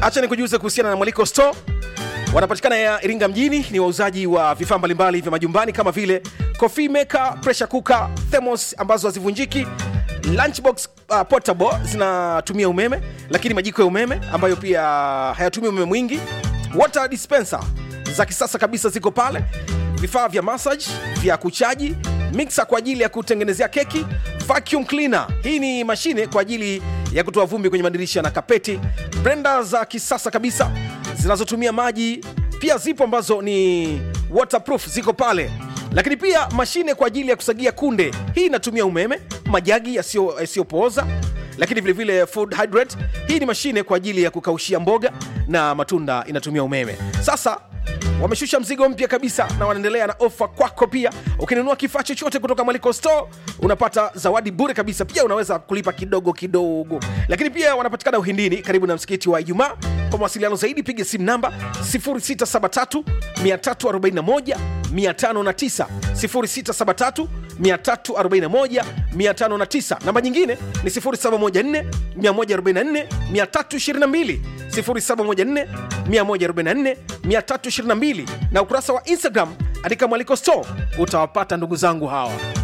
hacha nikujuze kuhusiana na mwaliko store wanapatikana ya iringa mjini ni wauzaji wa vifaa mbalimbali vya majumbani kama vile coffee maker pressure cooker thermos ambazo hazivunjiki lunchbox uh, portable zinatumia umeme lakini majiko ya umeme ambayo pia hayatumii umeme mwingi water dispenser za kisasa kabisa ziko pale vifaa vya massage vya kuchaji mixer kwa ajili ya kutengenezea keki vacuum cleaner hii ni mashine kwa ajili ya kutoa vumbi kwenye madirisha na kapeti blender za kisasa kabisa zinazotumia maji pia zipo ambazo ni waterproof ziko pale lakini pia mashine kwa ajili ya kusagia kunde hii inatumia umeme majagi yasiyo- yasiyopooza lakini vilevile vile food hydrate hii ni mashine kwa ajili ya kukaushia mboga na matunda inatumia umeme sasa wameshusha mzigo mpya kabisa na wanaendelea na ofa kwako pia ukinunua kifaa chochote kutoka maliko store unapata zawadi bure kabisa pia unaweza kulipa kidogo kidogo lakini pia wanapatikana uhindini karibu na msikiti wa ijumaa kwa mawasiliano zaidi piga simu namba 0673 341 509 0673 341 509 namba nyingine ni 0714 144 322 0714 144 322 na ukurasa wa instagram andika mwaliko store utawapata ndugu zangu hawa